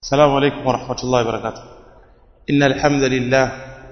السلام عليكم ورحمة الله وبركاته إن الحمد لله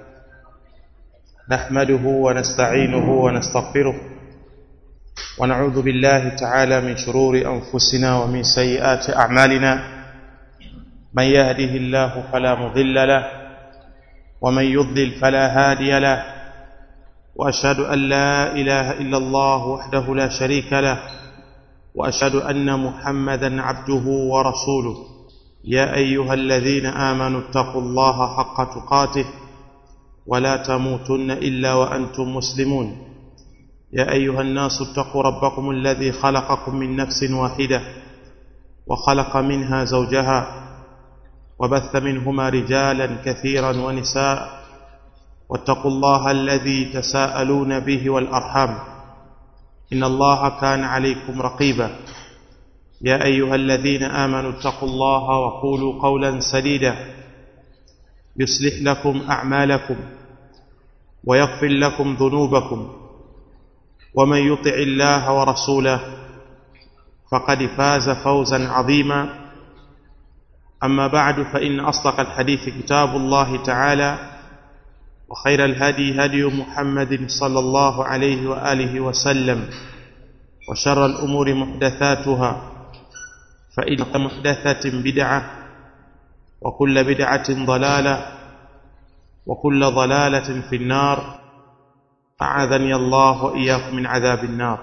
نحمده ونستعينه ونستغفره ونعوذ بالله تعالى من شرور أنفسنا ومن سيئات أعمالنا من يهده الله فلا مضل له ومن يضلل فلا هادي له وأشهد أن لا إله إلا الله وحده لا شريك له وأشهد أن محمدا عبده ورسوله يا أيها الذين آمنوا اتقوا الله حق تقاته ولا تموتن إلا وأنتم مسلمون يا أيها الناس اتقوا ربكم الذي خلقكم من نفس واحدة وخلق منها زوجها وبث منهما رجالا كثيرا ونساء واتقوا الله الذي تساءلون به والأرحام إن الله كان عليكم رقيبا يا أيها الذين آمنوا اتقوا الله وقولوا قولا سديدا يصلح لكم أعمالكم ويغفر لكم ذنوبكم ومن يطع الله ورسوله فقد فاز فوزا عظيما أما بعد فإن أصدق الحديث كتاب الله تعالى وخير الهدي هدي محمد صلى الله عليه وآله وسلم وشر الأمور محدثاتها فإن محدثة بدعة وكل بدعة ضلالة وكل ضلالة في النار أعاذني الله وإياكم من عذاب النار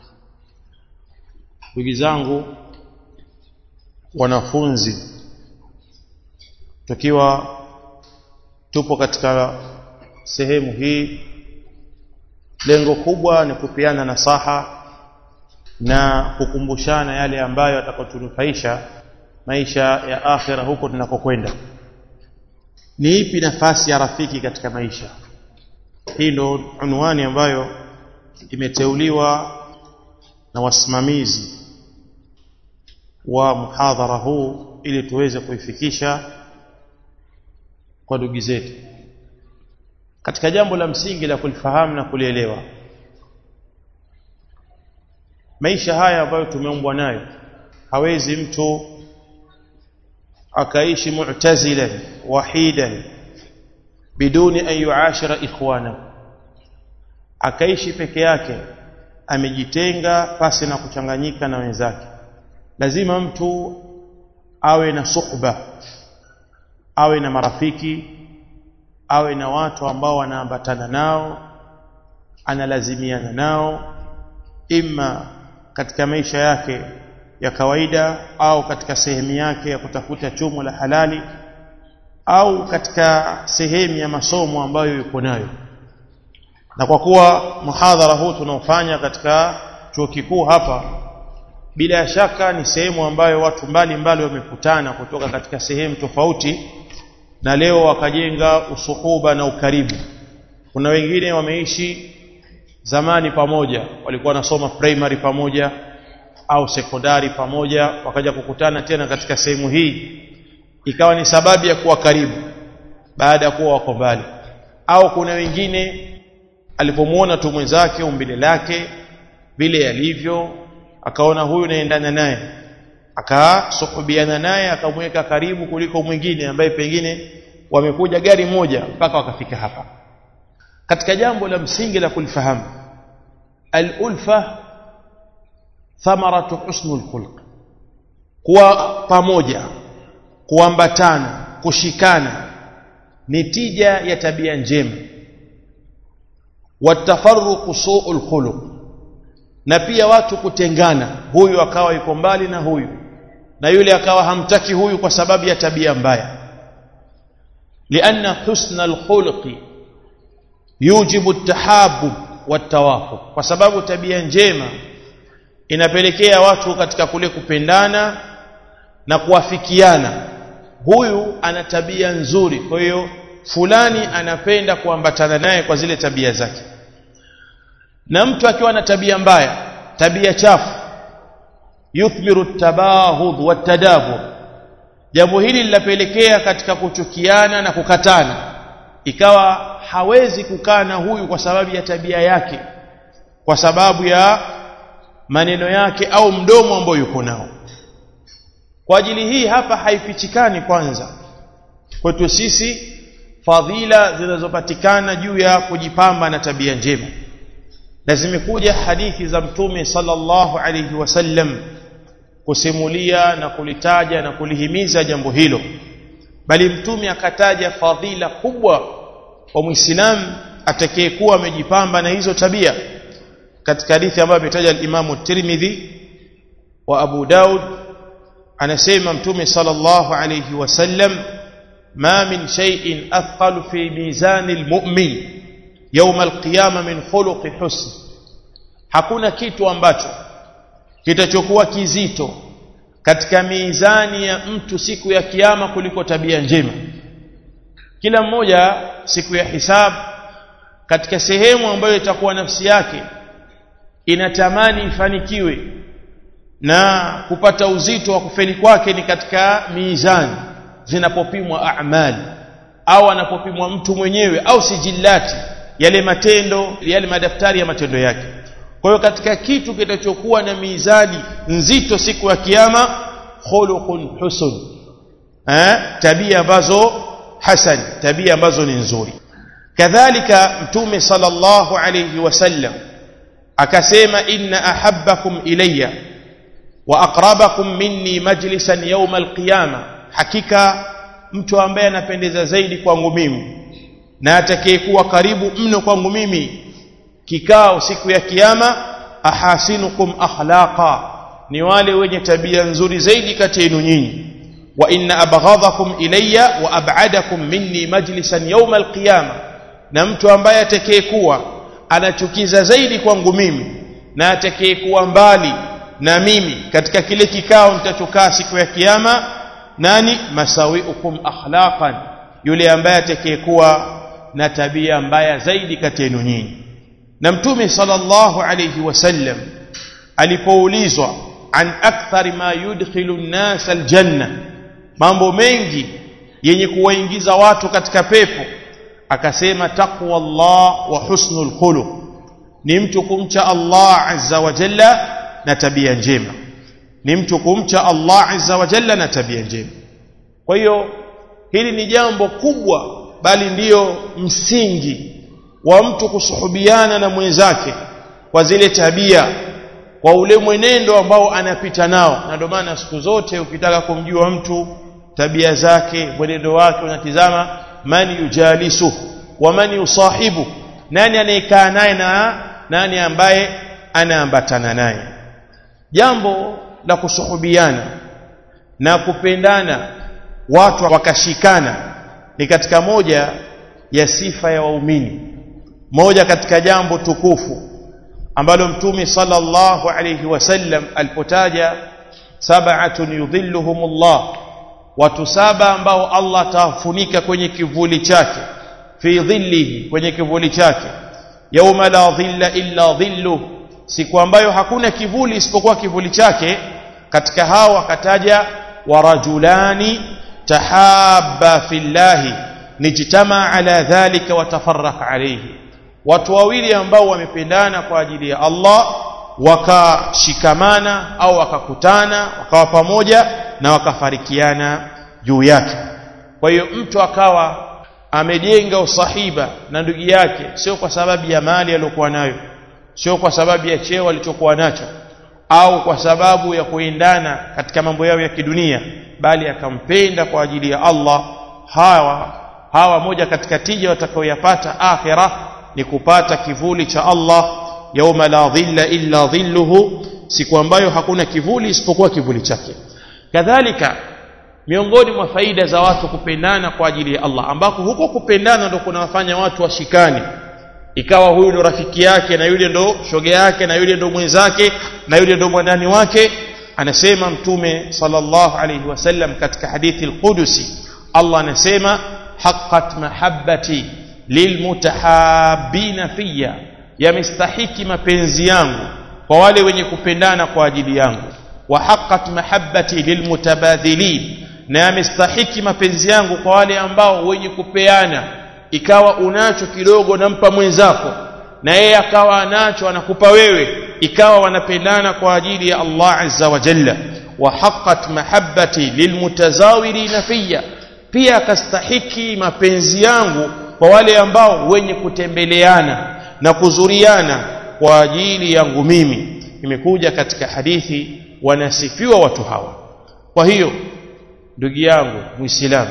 وجزangu wanafunzi tukiwa tupo katika sehemu hii lengo kubwa ni kupeana nasaha na kukumbushana yale ambayo atakayotunufaisha maisha ya akhira huko tunakokwenda ni ipi nafasi ya rafiki katika maisha hii ndo unwani ambayo imeteuliwa na wasimamizi wa muhadhara huu ili tuweze kuifikisha kwa ndugu zetu katika jambo la msingi la kulifahamu na kulielewa maisha haya ambayo tumeumbwa nayo hawezi mtu akaishi mu'tazilan wahidan biduni an yuashira ikhwana akaishi peke yake amejitenga pasi na kuchanganyika na wenzake lazima mtu awe na suhba awe na marafiki awe na watu ambao wanaambatana nao analazimiana nao imma katika maisha yake ya kawaida au katika sehemu yake ya kutafuta chumo la halali au katika sehemu ya masomo ambayo yuko nayo na kwa kuwa muhadhara huu tunaofanya katika chuo kikuu hapa bila shaka ni sehemu ambayo watu mbalimbali wamekutana kutoka katika sehemu tofauti na leo wakajenga usuhuba na ukaribu kuna wengine wameishi zamani pamoja walikuwa wanasoma primary pamoja au sekondari pamoja wakaja kukutana tena katika sehemu hii ikawa ni sababu ya kuwa karibu baada ya kuwa wako mbali au kuna wengine alipomuona tu mwenzake umbile lake vile yalivyo akaona huyu naendana naye akasuhubiana naye akamweka karibu kuliko mwingine ambaye pengine wamekuja gari moja mpaka wakafika hapa katika jambo la msingi la kulifahamu al-ulfa thamaratu husnul khulq kuwa pamoja kuambatana kushikana ni tija ya tabia njema watafarruqu su'ul khuluq na pia watu kutengana huyu akawa yuko mbali na huyu na yule akawa hamtaki huyu kwa sababu ya tabia mbaya lianna husna alkhulqi yujibu at-tahabbub wat-tawafuq kwa sababu tabia njema inapelekea watu katika kule kupendana na kuafikiana huyu ana tabia nzuri kwa hiyo fulani anapenda kuambatana naye kwa zile tabia zake na mtu akiwa na tabia mbaya tabia chafu yuthmiru tabahud watadabur jambo hili linapelekea katika kuchukiana na kukatana ikawa hawezi kukaa na huyu kwa sababu ya tabia yake kwa sababu ya maneno yake au mdomo ambao yuko nao kwa ajili hii hapa haifichikani kwanza kwetu sisi fadhila zinazopatikana juu ya kujipamba na tabia njema na zimekuja hadithi za mtume sallallahu alayhi wasallam kusimulia na kulitaja na kulihimiza jambo hilo bali mtume akataja fadhila kubwa kwa muislamu atakayekuwa amejipamba na hizo tabia katika hadithi ambayo ametaja al-Imam Tirmidhi wa Abu Daud anasema mtume sallallahu alayhi wasallam ma min shay'in athqal fi mizan al-mu'min يوم القيامه من خلق حسن hakuna kitu ambacho kitachokuwa kizito katika mizani ya mtu siku ya kiyama kuliko tabia njema kila mmoja siku ya hisabu katika sehemu ambayo itakuwa nafsi yake inatamani ifanikiwe na kupata uzito wa kufeli kwake ni katika mizani zinapopimwa amali au anapopimwa mtu mwenyewe au sijillati yale matendo yale madaftari ya matendo yake kwa hiyo katika kitu kitachokuwa na mizani nzito siku ya kiyama khuluqun husun eh tabia ambazo hasan tabia ambazo ni nzuri kadhalika mtume sallallahu alayhi wasallam akasema inna ahabbakum ilayya wa aqrabakum minni majlisan yawm alqiyama hakika mtu ambaye anapendeza zaidi kwangu mimi na atakayekuwa karibu mno kwangu mimi kikao siku ya kiyama ahasinukum akhlaqa ni wale wenye tabia nzuri zaidi kati yenu nyinyi wa inna abghadakum ilayya wa ab'adakum minni majlisan yawm alqiyama na mtu ambaye atakayekuwa anachukiza zaidi kwangu mimi na atakayekuwa mbali na mimi katika kile kikao nitachokaa siku ya kiyama nani masawiukum akhlaqan yule ambaye atakayekuwa na tabia mbaya zaidi kati yenu nyinyi na mtume sallallahu alayhi wasallam alipoulizwa an akthari ma yudkhilu an-nas aljanna mambo mengi yenye kuwaingiza watu katika pepo akasema taqwa Allah wa husnul khuluq ni mtu kumcha Allah azza wa jalla na tabia njema ni mtu kumcha Allah azza wa jalla na tabia njema kwa hiyo hili ni jambo kubwa bali ndiyo msingi wa mtu kusuhubiana na mwenzake kwa zile tabia kwa ule mwenendo ambao anapita nao na ndio maana siku zote ukitaka kumjua mtu tabia zake mwenendo wake unatizama man yujalisu wa man yusahibu nani anayekaa naye na nani ambaye anaambatana naye jambo la kusuhubiana na kupendana watu wakashikana ni katika moja ya sifa ya waumini moja katika jambo tukufu ambalo mtume sallallahu alayhi wasallam alipotaja sab'atun yudhilluhumullah watu saba ambao Allah atawafunika kwenye kivuli chake fi dhillihi kwenye kivuli chake yauma la dhilla illa dhillu siku ambayo hakuna kivuli isipokuwa kivuli chake katika hao akataja warajulani tahabba fillahi nijtama ala dhalika watafarraq alayhi watu wawili ambao wamependana kwa ajili ya Allah wakashikamana au wakakutana wakawa pamoja na wakafarikiana juu yake kwa hiyo mtu akawa amejenga usahiba na ndugu yake sio kwa sababu ya mali aliyokuwa nayo sio kwa sababu ya cheo alichokuwa nacho au kwa sababu ya kuendana katika mambo yao ya kidunia bali akampenda kwa ajili ya Allah hawa hawa moja katika tija watakaoyapata akhira ni kupata kivuli cha Allah yauma la dhilla illa dhilluhu siku ambayo hakuna kivuli isipokuwa kivuli chake kadhalika miongoni mwa faida za watu kupendana kwa ajili ya Allah ambako huko kupendana ndo kunawafanya watu washikane ikawa huyu ndo rafiki yake na yule ndo shoga yake na yule ndo mwenzake na yule ndo mwandani wake anasema mtume sallallahu alayhi wasallam katika hadithi al-Qudusi Allah anasema haqqat mahabbati lilmutahabbina fiyya yamestahiki mapenzi yangu kwa wale wenye kupendana kwa ajili yangu wa haqqat mahabbati lilmutabadhilin na yamestahiki mapenzi yangu kwa wale ambao wenye kupeana ikawa unacho kidogo nampa mwenzako na yeye akawa anacho anakupa wewe ikawa wanapendana kwa ajili ya Allah azza wa jalla wa haqqat mahabbati lilmutazawirina fiyya pia akastahiki mapenzi yangu kwa wale ambao wenye kutembeleana na kuzuriana kwa ajili yangu mimi imekuja katika hadithi wanasifiwa watu hawa kwa hiyo ndugu yangu muislamu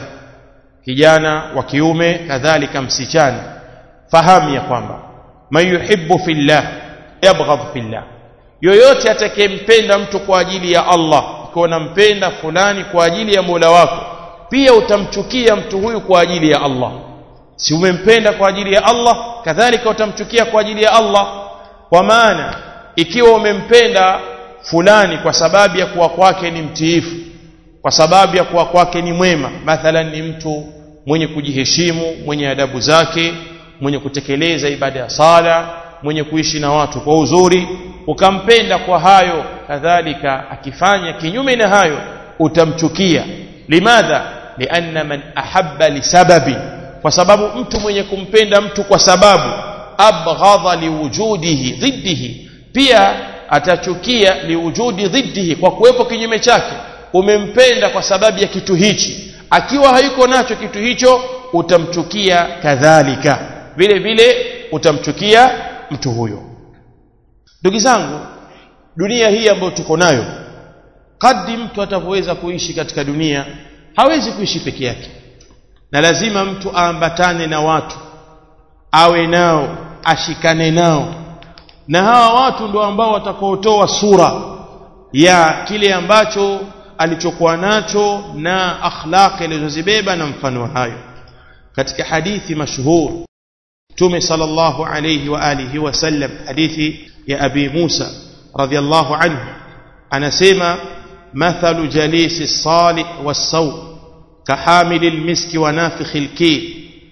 kijana wa kiume kadhalika msichana fahamu ya kwamba man yuhibbu fillah yabghadh fillah yoyote atakayempenda mtu kwa ajili ya Allah ukiwa unampenda fulani kwa ajili ya Mola wako pia utamchukia mtu huyu kwa ajili ya Allah si umempenda kwa ajili ya Allah kadhalika utamchukia kwa ajili ya Allah kwa maana ikiwa umempenda fulani kwa sababu ya kuwa kwake ni mtiifu kwa sababu ya kuwa kwake ni mwema mathalan ni mtu mwenye kujiheshimu mwenye adabu zake mwenye kutekeleza ibada ya sala mwenye kuishi na watu kwa uzuri ukampenda kwa hayo kadhalika akifanya kinyume na hayo utamchukia limadha lianna man ahabba lisababi kwa sababu mtu mwenye kumpenda mtu kwa sababu abghadha liwujudihi dhiddihi pia atachukia liwujudi dhiddihi kwa kuwepo kinyume chake umempenda kwa sababu ya kitu hichi akiwa hayuko nacho kitu hicho utamchukia kadhalika vile vile utamchukia mtu huyo ndugu zangu dunia hii ambayo tuko nayo kadri mtu atavyoweza kuishi katika dunia hawezi kuishi peke yake na lazima mtu aambatane na watu awe nao ashikane nao na hawa watu ndio ambao watakaotoa sura ya kile ambacho alichokuwa nacho na akhlaqi alizozibeba na mfano hayo katika hadithi mashhur Mtume sallallahu alayhi wa alihi wasallam hadithi ya Abi Musa radhiyallahu anhu anasema mathalu jalisi salih was-saw kahamili al-miski wa nafikhi al-kir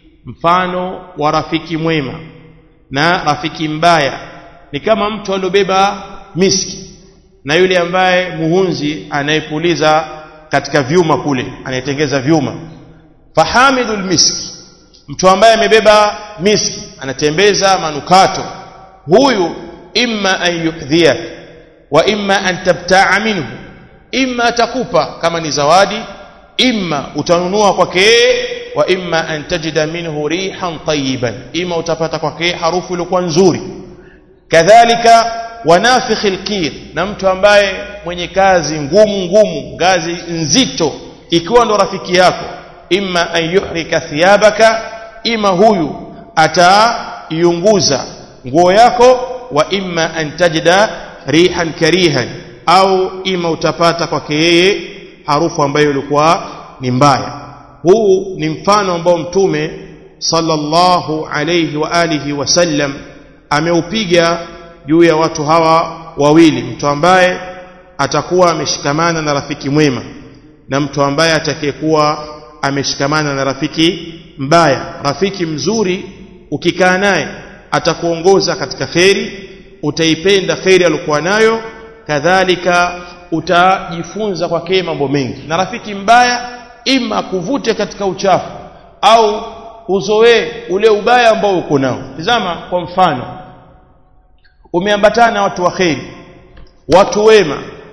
mfano wa rafiki mwema na rafiki mbaya ni kama mtu aliobeba miski na yule ambaye muhunzi anayepuliza katika vyuma kule anayetengeza vyuma fahamidul miski mtu ambaye amebeba miski anatembeza manukato huyu imma an yukdhiyak wa imma an tabtaa minhu imma atakupa kama ni zawadi imma utanunua kwake wa imma an tajida minhu rihan tayyiban imma utapata kwake harufu iliyokuwa nzuri kadhalika wanafikhi alqir na mtu ambaye mwenye kazi ngumu ngumu ngazi nzito ikiwa ndo rafiki yako imma an yuhrika thiyabaka ima huyu ataiunguza nguo yako wa imma an tajida rihan karihan au ima utapata kwake yeye harufu ambayo ilikuwa ni mbaya huu ni mfano ambao mtume sallallahu alayhi wa alihi wasallam ameupiga juu ya watu hawa wawili mtu ambaye atakuwa ameshikamana na rafiki mwema na mtu ambaye atakayekuwa ameshikamana na rafiki mbaya rafiki mzuri ukikaa naye atakuongoza katika kheri utaipenda kheri aliyokuwa nayo kadhalika utajifunza kwake mambo mengi na rafiki mbaya ima kuvute katika uchafu au uzoee ule ubaya ambao uko nao tazama kwa mfano umeambatana na watu wa kheri watu wema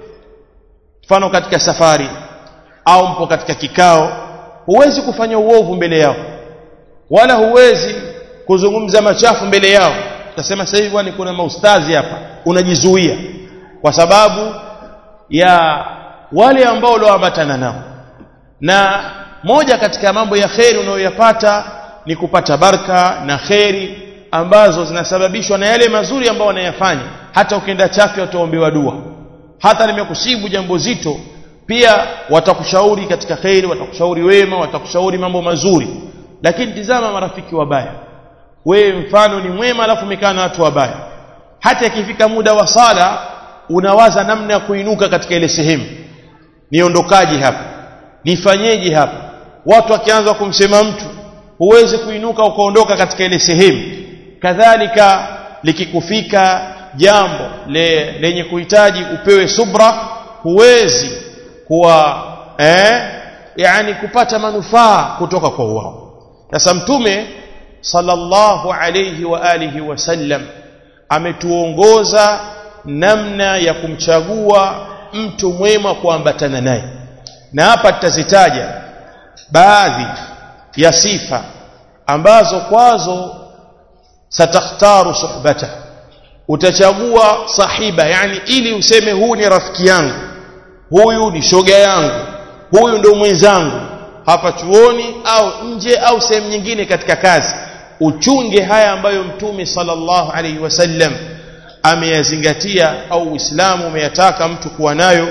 mfano katika safari au mpo katika kikao huwezi kufanya uovu mbele yao wala huwezi kuzungumza machafu mbele yao utasema sasa hivi bwana kuna maustazi hapa unajizuia kwa sababu ya wale ambao ulioambatana nao na moja katika mambo ya kheri unayoyapata ni kupata baraka na kheri ambazo zinasababishwa na yale mazuri ambayo wanayafanya hata ukienda chafya utaombewa dua hata limekusibu jambo zito pia watakushauri katika kheri watakushauri wema watakushauri mambo mazuri lakini tizama marafiki wabaya wewe mfano ni mwema alafu umekaa na watu wabaya hata ikifika muda wa sala unawaza namna ya kuinuka katika ile sehemu niondokaje hapa nifanyeje hapa watu wakianza kumsema mtu huwezi kuinuka ukaondoka katika ile sehemu kadhalika likikufika jambo le, lenye kuhitaji upewe subra huwezi kuwa eh, yani kupata manufaa kutoka kwa wao sasa mtume sallallahu alayhi wa alihi wasallam ametuongoza namna ya kumchagua mtu mwema kuambatana naye na hapa tutazitaja baadhi ya sifa ambazo kwazo satakhtaru suhbata utachagua sahiba yani ili useme huu ni rafiki yangu huyu ni shoga yangu huyu ndio mwenzangu hapa chuoni au nje au sehemu nyingine katika kazi uchunge haya ambayo mtume sallallahu alaihi wasallam ameyazingatia au uislamu umeyataka mtu kuwa nayo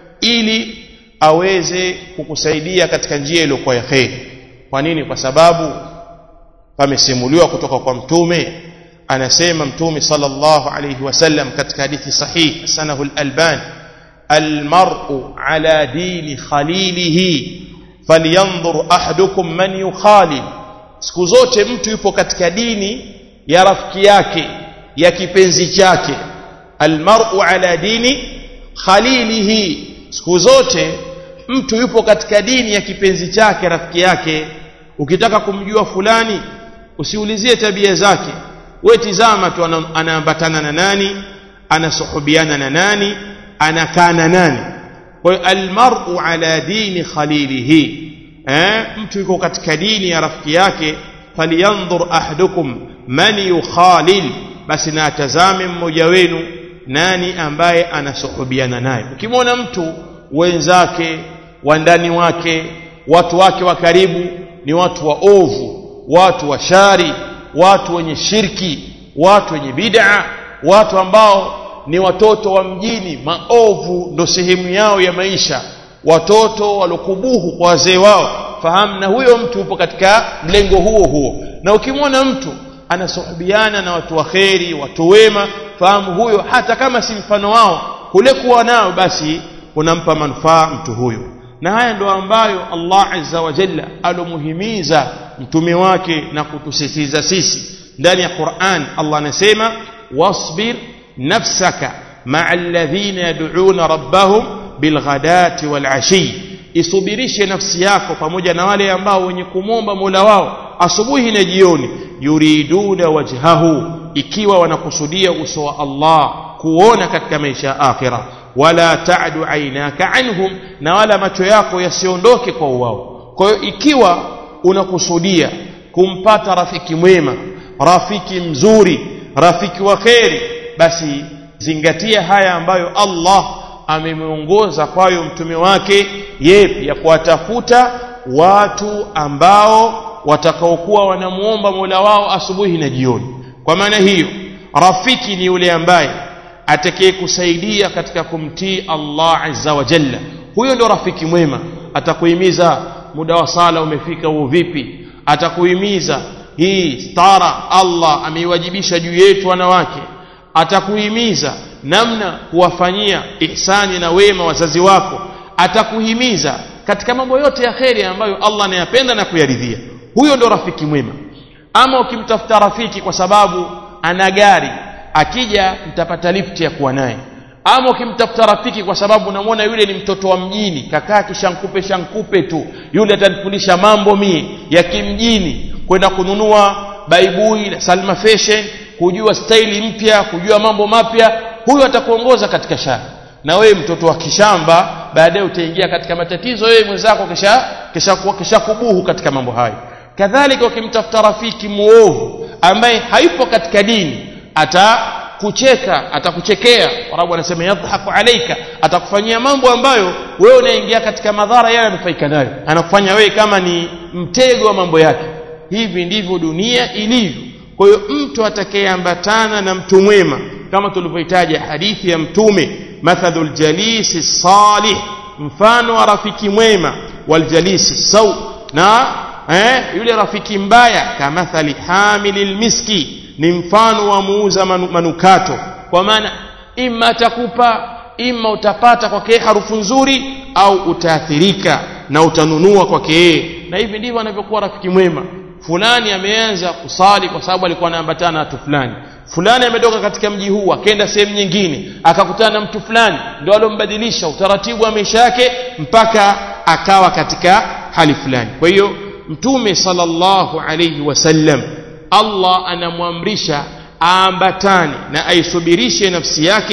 ili aweze kukusaidia katika njia iliyokuwa ya kheri kwa nini kwa sababu pamesimuliwa kutoka kwa mtume anasema mtume sallallahu alayhi wasallam katika hadithi sahih sanahu al-alban almar'u ala dini khalilihi falyanzur ahadukum man yukhalil siku zote mtu yupo katika dini ya rafiki yake ya kipenzi chake almar'u ala dini khalilihi siku zote mtu yupo katika dini ya kipenzi chake rafiki yake ukitaka kumjua fulani usiulizie tabia zake we tizama tu anaambatana na nani anasuhubiana na nani anakaa na nani kwa hiyo almar'u ala dini khalilihi eh mtu yuko katika dini ya rafiki yake falyanzur ahadukum man yukhalil basi na atazame mmoja wenu nani ambaye anasuhubiana naye ukimwona mtu wenzake wandani wake watu wake wa karibu ni watu wa ovu watu wa shari watu wenye shirki watu wenye bid'a watu ambao ni watoto wa mjini maovu ndo sehemu yao ya maisha watoto walokubuhu kwa wazee wao fahamu na huyo mtu upo katika mlengo huo huo na ukimwona mtu anasuhubiana na watu wa kheri watu wema fahamu huyo hata kama si mfano wao kule kuwa nao basi unampa manufaa mtu huyo na haya ndo ambayo Allah azza wa jalla alomuhimiza mtume wake na kutusisitiza sisi ndani ya Qur'an Allah anasema wasbir nafsaka ma'a alladhina yad'una rabbahum bilghadati walashi isubirishe nafsi yako pamoja na wale ambao wenye kumomba Mola wao asubuhi na jioni yuriduna wajhahu ikiwa wanakusudia uso wa Allah kuona katika maisha ya akhira wala ta'du aynaka anhum na wala macho yako yasiondoke kwa wao kwa hiyo ikiwa unakusudia kumpata rafiki mwema rafiki mzuri rafiki wa kheri basi zingatia haya ambayo Allah amemuongoza kwayo mtume wake yepi ya kuwatafuta watu ambao watakaokuwa wanamuomba Mola wao asubuhi na jioni kwa maana hiyo rafiki ni yule ambaye atakayekusaidia katika kumtii Allah azza wa jalla huyo ndo rafiki mwema atakuhimiza muda wa sala umefika huo vipi atakuhimiza hii stara Allah ameiwajibisha juu yetu wanawake atakuhimiza namna kuwafanyia ihsani na wema wazazi wako atakuhimiza katika mambo yote ya kheri ambayo Allah anayapenda na kuyaridhia huyo ndo rafiki mwema ama ukimtafuta rafiki kwa sababu ana gari akija mtapata lifti ya kuwa naye ama ukimtafuta rafiki kwa sababu unamwona yule ni mtoto wa mjini kakaa kishankupe shankupe tu yule atanifundisha mambo mie ya kimjini kwenda kununua baibui na salma fashion kujua staili mpya kujua mambo mapya huyo atakuongoza katika shari na wewe mtoto wa kishamba baadaye utaingia katika matatizo wewe mwenzako kisha kisha kisha kubuhu katika mambo hayo kadhalika ukimtafuta rafiki muovu ambaye haipo katika dini atakucheka atakuchekea arabu anasema yadhaku alaika atakufanyia mambo ambayo wewe unaingia katika madhara yeye ananufaika nayo anakufanya wewe kama ni mtego wa mambo yake hivi ndivyo dunia ilivyo kwa hiyo mtu atakayeambatana na mtu mwema kama tulivyohitaja hadithi ya mtume mathalul jalisi salih mfano wa rafiki mwema waljalisi sau na eh, yule rafiki mbaya kamathali hamilil miski ni mfano wa muuza manu, manukato kwa maana ima atakupa ima utapata kwake harufu nzuri au utaathirika na utanunua kwake yeye na hivi ndivyo anavyokuwa rafiki mwema fulani ameanza kusali kwa sababu alikuwa anaambatana na watu fulani fulani ametoka katika mji huu akaenda sehemu nyingine akakutana na mtu fulani ndio alombadilisha utaratibu wa maisha yake mpaka akawa katika hali fulani kwa hiyo mtume sallallahu alayhi wasallam Allah anamwamrisha aambatane na aisubirishe nafsi yake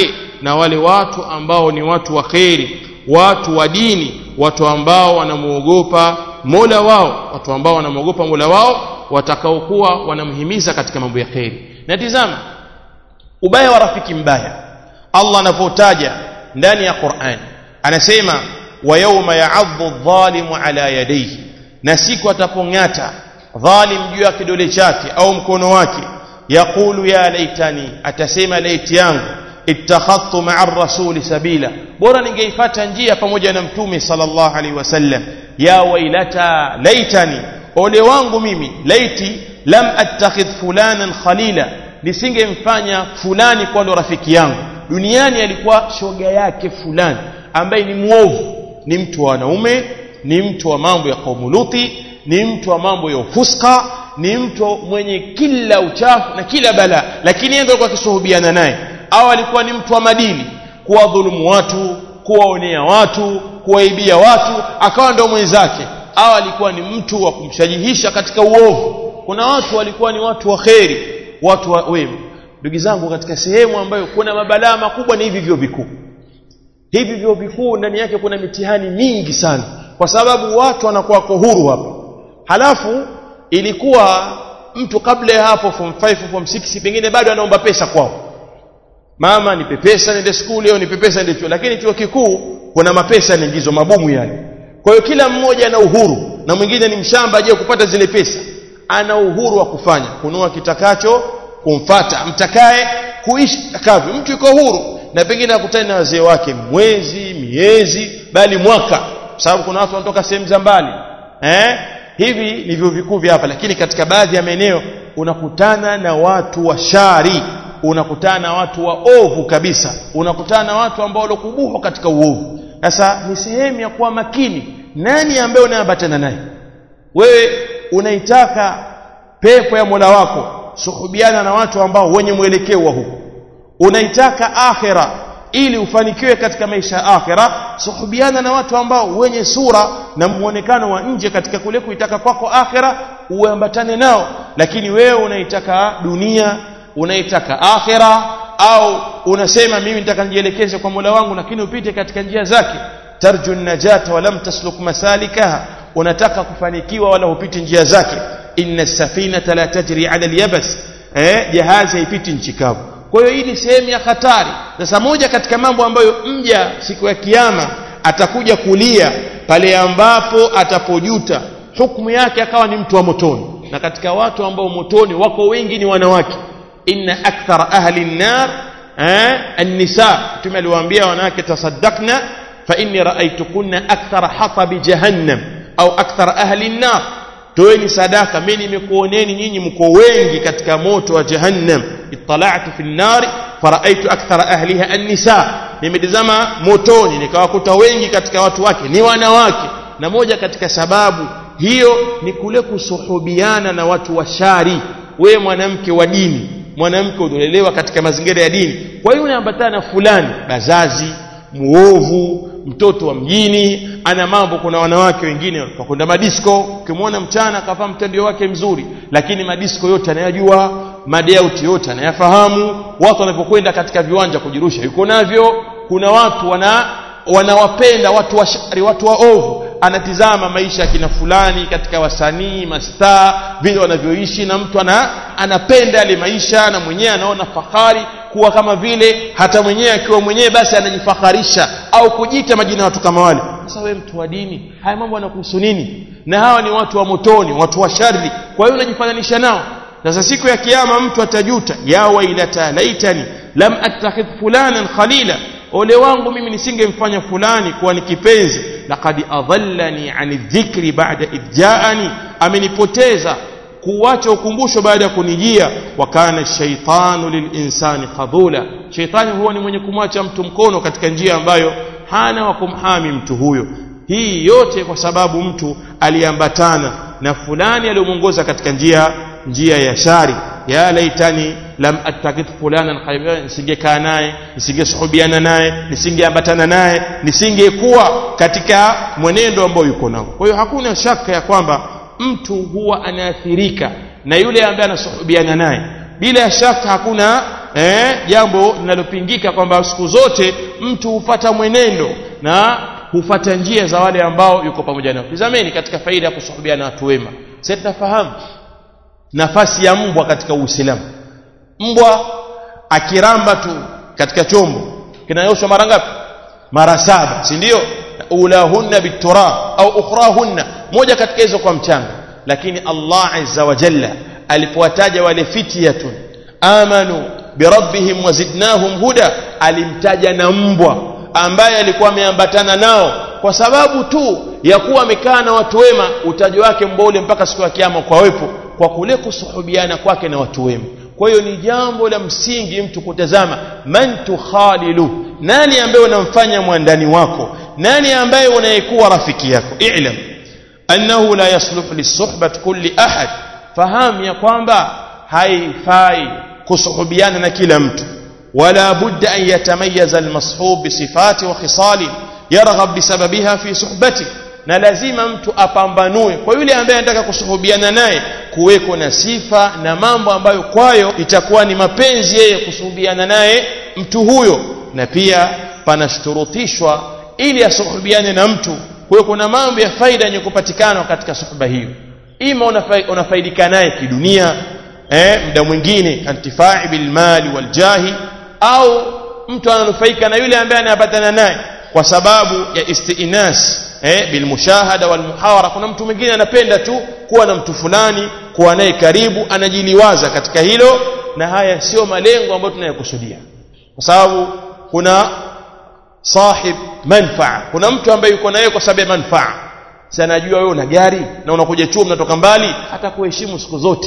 na wale watu ambao ni watu wa kheri watu wa dini watu ambao wanamuogopa mola wao watu ambao wanamuogopa mola wao watakaokuwa wanamhimiza katika mambo ya kheri na tizama ubaya wa rafiki mbaya allah anapotaja ndani ya quran anasema wa yauma yaadhu dhalimu ala yadayhi na siku atapong'ata dhalim juu ya kidole chake au mkono wake yaqulu ya laitani atasema laiti yangu ittakhadhtu ma'a rasuli sabila bora ningeifata njia pamoja na mtume sallallahu alaihi wasallam ya wailata laitani ole wangu mimi laiti lam attakhidh fulanan khalila nisingemfanya fulani kwa ndo rafiki yangu duniani alikuwa shoga yake fulani ambaye ni mwovu ni mtu wa wanaume ni mtu wa mambo ya kaumu luti ni mtu wa mambo ya ufuska ni mtu mwenye kila uchafu na kila balaa lakini yeye ndio alikuwa akisuhubiana naye au alikuwa ni mtu wa madini kuwadhulumu watu kuwaonea watu kuwaibia watu akawa ndio mwenzake au alikuwa ni mtu wa kumshajihisha katika uovu kuna watu walikuwa ni watu wa kheri watu wa wema ndugu zangu katika sehemu ambayo kuna mabalaa makubwa ni hivi vyuo vikuu hivi vyuo vikuu ndani yake kuna mitihani mingi sana kwa sababu watu wanakuwa wako huru hapa halafu ilikuwa mtu kabla ya hapo form 5 form 6 pengine bado anaomba pesa kwao mama nipe pesa niende skuli au nipe pesa niende chuo lakini chuo kikuu kuna mapesa yanaingizwa mabomu yale kwa hiyo kila mmoja ana uhuru na mwingine ni mshamba aje kupata zile pesa ana uhuru wa kufanya kunua kitakacho kumfata mtakaye kuishi takavyo mtu yuko huru na pengine akutane na wazee wake mwezi miezi bali mwaka kwa sababu kuna watu wanatoka sehemu za mbali eh hivi ni vyuo vikuu vya hapa lakini katika baadhi ya maeneo unakutana na watu wa shari unakutana na watu wa ovu kabisa unakutana na watu ambao walokubuhu katika uovu sasa ni sehemu ya kuwa makini nani ambaye unaambatana naye wewe unaitaka pepo ya Mola wako suhubiana na watu ambao wenye mwelekeo wa huko unaitaka akhira ili ufanikiwe katika maisha ya akhira suhubiana na watu ambao wenye sura na muonekano wa nje katika kule kuitaka kwako akhira uambatane nao lakini wewe unaitaka dunia unaitaka akhira au unasema mimi nitaka nijielekeze kwa Mola wangu lakini upite katika njia zake tarju najata wa lam tasluk masalikaha unataka kufanikiwa wala upite njia zake inna safinata la tajri ala alyabas eh jahazi haipiti nchi kavu kwa hiyo hii ni sehemu ya hatari sasa moja katika mambo ambayo mja siku ya kiyama atakuja kulia pale ambapo atapojuta hukumu yake akawa ni mtu wa motoni na katika watu ambao motoni wako wengi ni wanawake inna akthara ahli an-nar eh an-nisa mtume aliwaambia wanawake tasaddaqna fa inni ra'aytukunna akthara hatabi jahannam au akthara ahli an-nar toeni sadaka mimi nimekuoneni nyinyi mko wengi katika moto wa jahannam ittala'tu fi an-nar fara'aytu akthara ahliha an-nisa nimetazama motoni nikawakuta wengi katika watu wake ni wanawake na moja katika sababu hiyo ni kule kusuhubiana na watu wa shari wewe mwanamke wa dini mwanamke uliolelewa katika mazingira ya dini kwa hiyo unaambatana na fulani bazazi muovu mtoto wa mjini ana mambo kuna wanawake wengine wakwenda madisko ukimwona mchana akavaa mtandio wake mzuri lakini madisko yote anayajua madeuti yote anayafahamu watu wanapokwenda katika viwanja kujirusha yuko navyo kuna watu wana wanawapenda watu wa shari watu wa ovu anatizama maisha ya kina fulani katika wasanii mastaa vile wanavyoishi na mtu ana, anapenda yale maisha na mwenyewe anaona fahari kuwa kama vile hata mwenyewe akiwa mwenyewe basi anajifaharisha au kujiita majina ya watu kama wale sasa wewe mtu wa dini haya mambo yanakuhusu nini na hawa ni watu wa motoni watu wa shari kwa hiyo unajifananisha nao sasa siku ya kiyama mtu atajuta ya wailata laitani lam attakhidh fulanan khalila ole wangu mimi nisingemfanya fulani kuwa ni kipenzi laqad adhallani ani dhikri ba'da idjaani amenipoteza kuacha ukumbusho baada ya kunijia wa kana shaitanu lilinsani khadhula shaitani huwa ni mwenye kumwacha mtu mkono katika njia ambayo hana wa kumhami mtu huyo hii yote kwa sababu mtu aliambatana na fulani aliyomwongoza katika njia njia ya shari ya laitani lam attakid fulanan khayran nisingekaa naye nisingesuhubiana naye nisingeambatana naye nisingekuwa katika mwenendo ambao yuko nao kwa hiyo hakuna shaka ya kwamba mtu huwa anaathirika na yule ambaye anasuhubiana naye bila shaka hakuna eh, jambo linalopingika kwamba siku zote mtu hufata mwenendo na hufata njia za wale ambao yuko pamoja nao tizameni katika faida ya kusuhubiana na watu wema sasa tunafahamu nafasi ya mbwa katika uislamu mbwa akiramba tu katika chombo kinayoshwa mara ngapi mara saba si ndio ulahunna biturab au ukhrahunna moja katika hizo kwa mchanga lakini Allah azza wa jalla alipowataja wale fityatun amanu birabbihim wazidnahum huda alimtaja na mbwa ambaye alikuwa ameambatana nao kwa sababu tu ya kuwa amekaa na watu wema utaji wake mbwa ule mpaka siku ya kiyama kwa wepo kwa kule kusuhubiana kwake na watu wema kwa hiyo ni jambo la msingi mtu kutazama man tukhalilu nani ambaye unamfanya mwandani wako nani ambaye unayekuwa rafiki yako i'lam annahu la yasluhu lisuhbat kulli ahad fahamu ya kwamba haifai kusuhubiana na kila mtu wala budda an yatamayaza almashub bisifati wa khisali yarghab bisababiha fi suhbati na lazima mtu apambanue kwa yule ambaye anataka kusuhubiana naye kuweko na sifa na mambo ambayo kwayo itakuwa ni mapenzi yeye kusuhubiana naye mtu huyo na pia panashurutishwa ili asuhubiane na mtu kwa kuna mambo ya faida yenye kupatikana katika suhba hiyo ima unafaidika naye kidunia eh, muda mwingine kantifai bilmali waljahi au mtu ananufaika na yule ambaye anapatana naye kwa sababu ya istinas eh, bilmushahada walmuhawara kuna mtu mwingine anapenda tu kuwa na mtu fulani kuwa naye karibu anajiliwaza katika hilo na haya sio malengo ambayo tunayokusudia kwa sababu kuna sahib manfaa kuna mtu ambaye yuko naye kwa sababu ya manfaa si anajua wewe una gari na unakuja chuo mnatoka mbali hata kuheshimu siku zote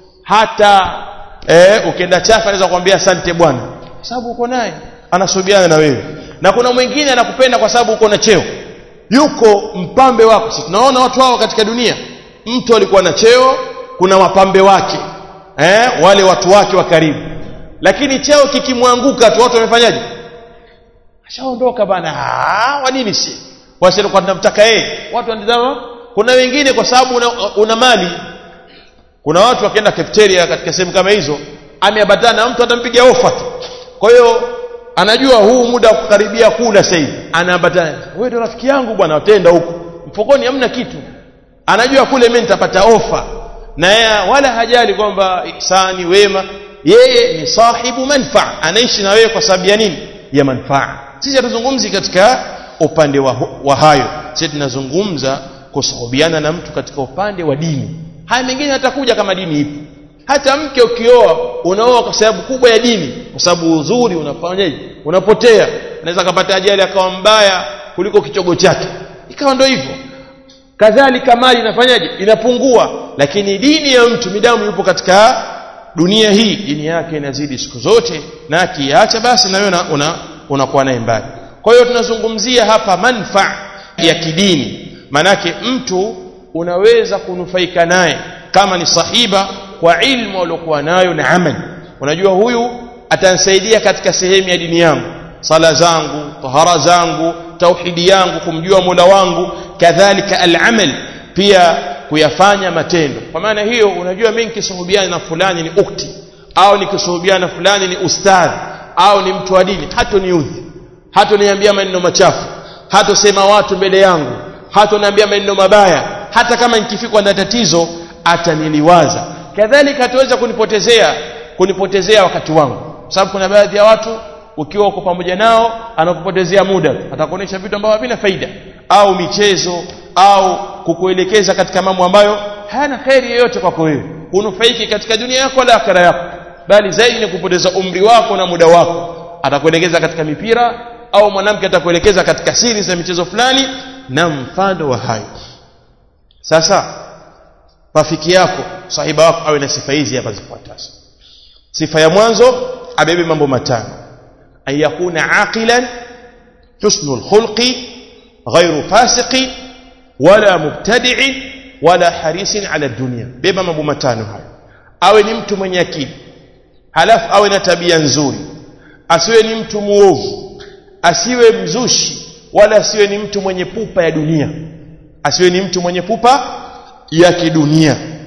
hata eh, ukienda chafa anaweza kukwambia asante bwana kwa sababu uko naye anasubiana na wewe na kuna mwingine anakupenda kwa sababu uko na cheo yuko mpambe wako si tunaona watu hao katika dunia mtu alikuwa na cheo kuna wapambe wake eh, wale watu wake wa karibu lakini cheo kikimwanguka tu watu wamefanyaje ashaondoka bana wa nini si wasi alikuwa tunamtaka yeye watu wanatazama kuna wengine kwa sababu una, una mali kuna watu wakienda cafeteria katika sehemu kama hizo ameambatana na mtu atampiga ofa tu kwa hiyo anajua huu muda wa kukaribia kula sasa hivi anaambatana wewe ndio rafiki yangu bwana watenda huko mfukoni hamna kitu anajua kule mimi nitapata ofa na yeye wala hajali kwamba ihsani wema yeye ni sahibu manfaa anaishi na wewe kwa sababu ya nini ya manfaa sisi hatuzungumzi katika upande wa, wa hayo sisi tunazungumza kusuhubiana na mtu katika upande wa dini haya mengine hatakuja kama dini ipo hata mke ukioa unaoa kwa sababu kubwa ya dini kwa sababu uzuri unafanyaje unapotea unaweza kupata ajali akawa mbaya kuliko kichogo chake ikawa ndio hivyo kadhalika mali inafanyaje inapungua lakini dini ya mtu midamu yupo katika dunia hii dini yake inazidi siku zote na akiacha basi na wewe unakuwa una, una naye mbali kwa hiyo tunazungumzia hapa manfaa ya kidini manake mtu unaweza kunufaika naye kama ni sahiba kwa ilmu aliyokuwa nayo na amali unajua huyu atanisaidia katika sehemu ya dini yangu sala zangu tahara zangu tauhidi yangu kumjua Mola wangu kadhalika al-amal pia kuyafanya matendo kwa maana hiyo unajua mimi nikisuhubiana na fulani ni ukti au nikisuhubiana na fulani ni ustadhi au ni mtu wa dini hata niudhi hata niambia maneno machafu hata sema watu mbele yangu hata niambia maneno mabaya hata kama nikifikwa na tatizo ataniliwaza kadhalika hatuweza kunipotezea kunipotezea wakati wangu sababu kuna baadhi ya watu ukiwa uko pamoja nao anakupotezea muda atakuonesha vitu ambavyo havina faida au michezo au kukuelekeza katika mambo ambayo hayana kheri yoyote kwako wewe hunufaiki katika dunia yako wala akhera yako bali zaidi ni kupoteza umri wako na muda wako atakuelekeza katika mipira au mwanamke atakuelekeza katika siri za michezo fulani na mfano wa hayo sasa rafiki yako sahiba wako awe na sifa hizi hapa zifuatazo sifa ya mwanzo abebe mambo matano an yakuna aqilan husnul khulqi ghairu fasiqi wala mubtadi'i wala harisin ala dunia beba mambo matano hayo awe ni mtu mwenye akili halafu awe na tabia nzuri asiwe ni mtu muovu asiwe mzushi wala asiwe ni mtu mwenye pupa ya dunia asiwe ni mtu mwenye pupa ya kidunia